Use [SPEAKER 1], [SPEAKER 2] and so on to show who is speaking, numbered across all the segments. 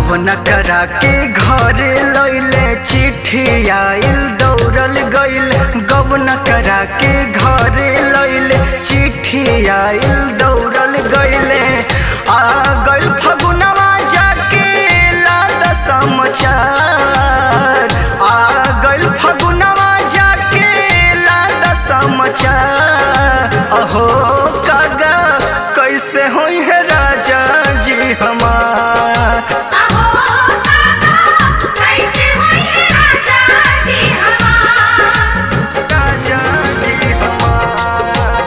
[SPEAKER 1] गवन करा के घर लैले चिट्ठी आइल दौड़ल गइल गवन करा के घर लैले चिट्ठी आइल दौड़ल गइले आ गइल फगुनवा जाके लाद समाचार आ गइल फगुनवा जाके लाद समाचार अहो कागा कैसे होई है राजा जी हमार
[SPEAKER 2] अहो काका कैसे होई है राजा जी हमार
[SPEAKER 1] राजा जी हमार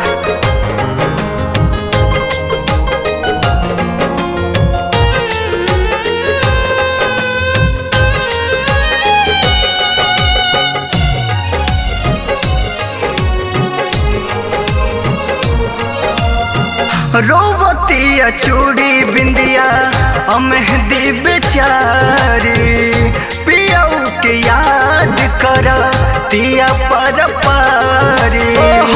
[SPEAKER 1] रोवतिया चूड़ी बिंदिया अमेहदी बेचारी पियऊ के याद कर तिया पर पारी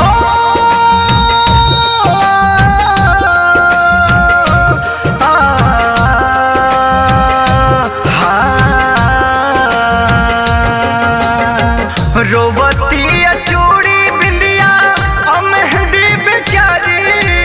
[SPEAKER 1] रोवतिया चूड़ी बिंदिया अमेहदी बेचारी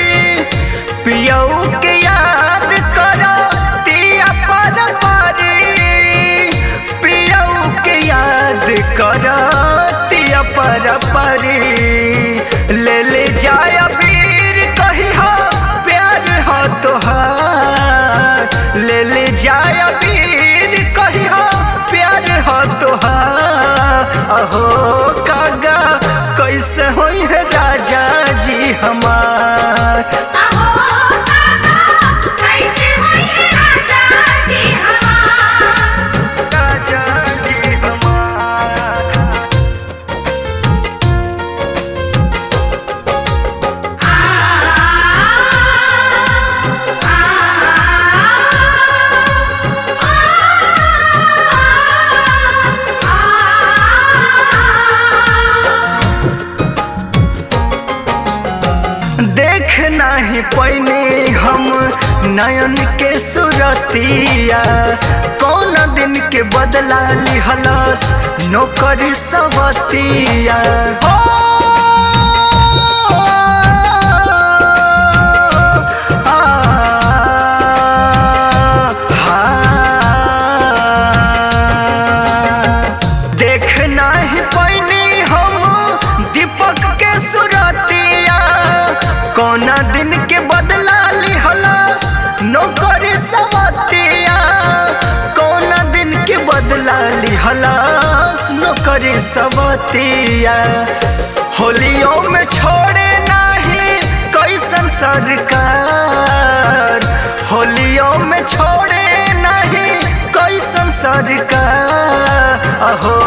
[SPEAKER 1] पियऊ के याद करो तिया पर पारी पियऊ के याद करो तिया पर पारी ले ले जाय वीर कही हो प्यार हो तोहार ले ले जाय वीर कही हो प्यार हो तोहार अहो कागा कैसे होई है राजा जी हमार
[SPEAKER 2] अहो काका कैसे होई है राजा जी हमार
[SPEAKER 1] राजा जी हमार देख नाही पैने हम नयन के सुरतिया कौन दिन के बदला लिहलस नौकरी सवतिया हो आ, हाँ। देख नाही पैनी हम दीपक के सुरतिया कौना दिन के बदला लिहलस नौकरी सवतिया कौना दिन के बदला लिहलस नौकरी सवतिया होलियों में छोड़े नाही कैसन सरकार होलियों में छोड़े नहीं कैसन सरकार अहो